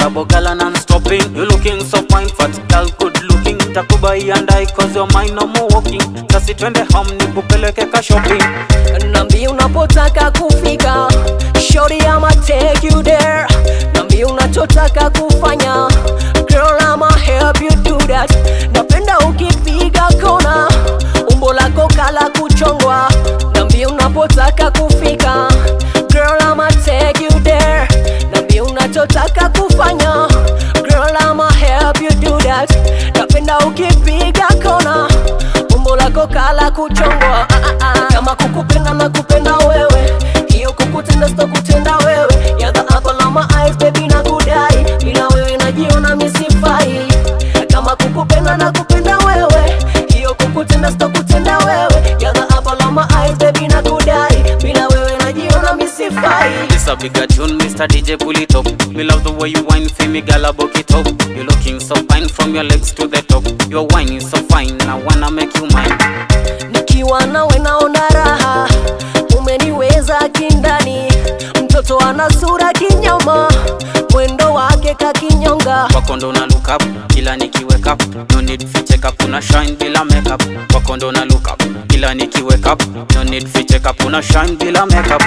babo girl non-stopping You looking so fine, fat girl good looking Takubai and I cause your mind no more walking Kasi twende home nikupeleke ka shopping Nambi unapotaka kufika Shorty I'ma take you there Nambi unachotaka kufanya Girl I'ma help you do that Napenda ukipiga kona Umbo lako kala kuchongwa Nambi unapotaka kufika Girl I'ma take you there Nambi unachotaka kufanya Girl I'ma help you do that Napenda ukipiga kona Umbo lako kala kuchongwa ah, ah, ah. Kama kukupenda na kupenda wewe Hiyo kukutenda sito kutenda wewe You're the apple of my eyes baby na kudai Bila wewe najiona misifai Kama kukupenda na kupenda wewe Hiyo kukutenda sito kutenda wewe You're the apple of my eyes baby na kudai Bila wewe najiona misifai This a bigger tune, Mr. DJ pull it up Me love the way you whine for me, girl, I buck it up You looking so fine from your legs to the top Your wine is so fine, I wanna make you mine Nikiwa nawe naona raha, umeniweza kindani. Mtoto ana sura kinyama, mwendo wake kakinyonga. Kwako ndo na look up, kila nikiwake up No need fi check up, una shine bila makeup Kwako ndo na look up, kila nikiwake up No need fi check up, una shine bila makeup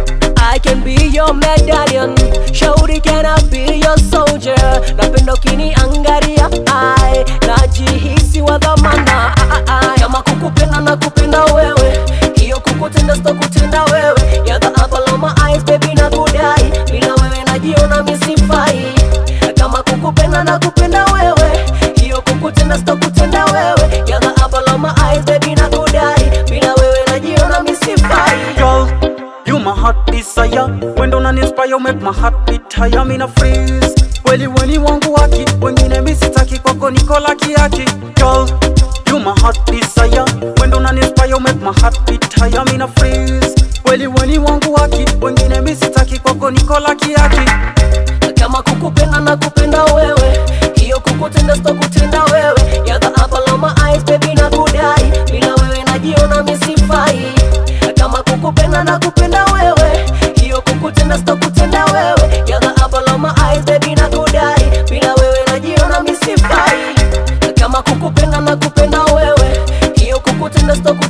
I can be your medallion, shauri can I be your soldier. Napenda ukiniangalia, ai najihisi wa dhamana. Ah, ah, ah. Kama kukupenda na kupenda wewe, hiyo kukutenda sito kutenda wewe. You're the apple of my eyes, baby na kudai, bila wewe najiona misifai. Kama kukupenda na kupenda wewe, hiyo kukutenda sito kutenda wewe. You're the apple of my eyes, baby na kudai, bila wewe najiona misifai. Girl, you my heart desire When don't inspire, make my heart beat higher Me na freeze Kweli weni wangu waki Wengine mi sitaki kwako niko laki yaki Girl, you my heart desire When don't inspire, make my heart beat higher Me na freeze Kweli weni wangu waki Wengine mi sitaki kwako niko laki yaki kama kukupenda na kupenda wewe hiyo kukutenda sito kutenda wewe You're the apple of my eyes baby na kudai bila wewe najiona misifai kama kukupenda na kupenda wewe hiyo kukutenda sito kutenda wewe You're the apple of my eyes baby na kudai bila wewe najiona misifai kama kukupenda na kupenda wewe hiyo kukutenda sito